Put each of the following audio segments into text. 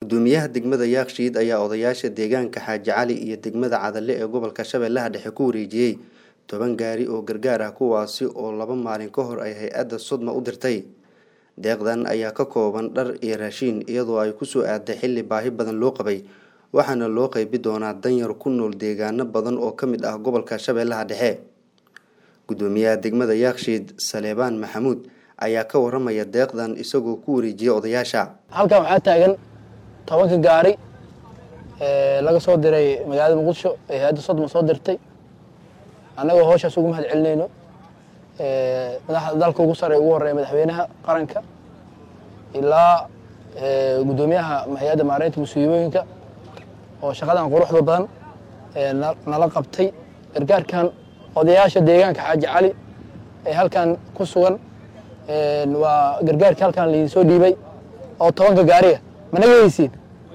gudoomiyaha degmada yaakshiid ayaa odayaasha deegaanka xaaji cali iyo degmada cadalle ee gobolka shabeellaha dhexe ku wareejiyey toban gaari oo gargaar ah kuwaasi oo laba maalin ka hor ay hay-adda sodma u dirtay deeqdan ayaa ka kooban dhar iyo raashiin iyadoo ay kusoo aaday xilli baahi badan loo qabay waxaana loo qeybi doonaa danyar ku nool deegaano badan oo ka mid ah gobolka shabeellaha dhexe gudoomiyaha degmada yaakshiid saleebaan maxamuud ayaa ka waramaya deeqdan isagoo ku wareejiyay odayaasha halkan waxaa taagan tobanka gaari laga soo diray magaalada muqdisho ee hay-adda sodma soo dirtay annagoo hooshaas ugu mahad celinayno madaxda dalka ugu sare ugu horeeya madaxweynaha qaranka ilaa guddoomiyaha hay-adda maareynta musiibooyinka oo shaqadan quruxda badan nala qabtay gargaarkan odayaasha deegaanka xaaji cali ee halkan ku sugan waa gargaarkii halkan laidin soo dhiibay oo tobanka gaariga managa heysiin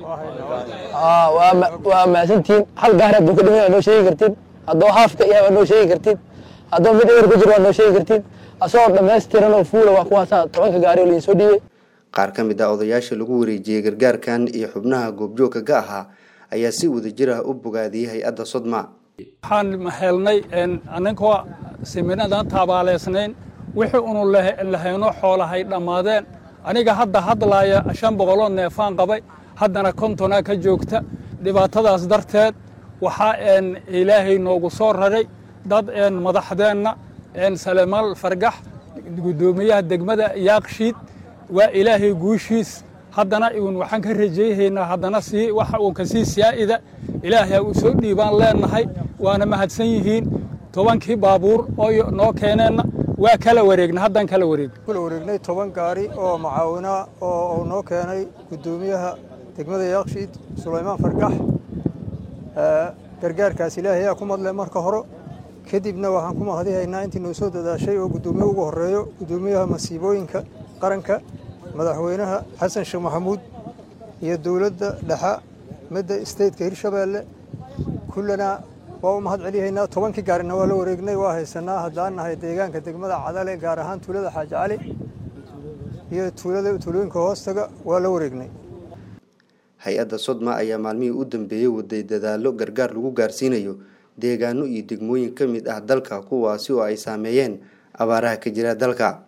waa mahadsantihiin hal gaari hadduu ka dhiman waa noo sheegi kartiin haddoo haafka yahay waa noo sheegi kartiin haddoo mid ewer ku jiro waa noo sheegi kartiin asagoo dhammaystiran oo fuula waa kuwaasa tobanka gaari oo laidin soo dhiibay qaar ka mid ah odayaasha lagu wareejiyey gargaarkan iyo xubnaha goobjoogka ka ahaa ayaa si wadajir ah u bogaadiyey hay-adda sodma waxaan helnay aninkoo siminadan taabaaleysnayn wixii unu lahayno xoolahay dhammaadeen aniga hadda hadlaaya shan boqoloo neefaan qabay haddana kontonaa ka joogta dhibaatadaas darteed waxaa ilaahay noogu soo raray dad madaxdeenna salemaal fargax guddoomiyaha degmada yaakshiid waa ilaahay guushiis haddana n waxaan ka rajayhaynaa haddana sii waxa uu kasii siyaa'ida ilaahay uu soo dhiibaan leenahay waana mahadsan yihiin tobankii baabuur oo noo keeneenna waa kala wareegna haddaan kala wareegna kula wareegnay toban gaari oo macaawinaa oo uu noo keenay guddoomiyaha degmada yaakshiid sulaymaan fargax gargaarkaas ilaahay ayaa ku madle marka hore kadibna waxaan ku mahadihaynaa intii noo soo dadaashay oo guddoomiye ugu horeeyo guddoomiyaha masiibooyinka qaranka madaxweynaha xasan sheekh maxamuud iyo dowladda dhexa midda stateka hirshabeelle kullana waa u mahad celihaynaa tobankii gaarina waa la wareegnay waa haysanaa haddaan nahay deegaanka degmada cadale gaar ahaan tuulada xaaji cali iyo tuulada tuulooyinka hoostaga waa la wareegnay hay-adda sodma ayaa maalmihii u dambeeyey waday dadaallo gargaar lagu gaarsiinayo deegaano iyo degmooyin ka mid ah dalka kuwaasi oo ay saameeyeen abaaraha ka jira dalka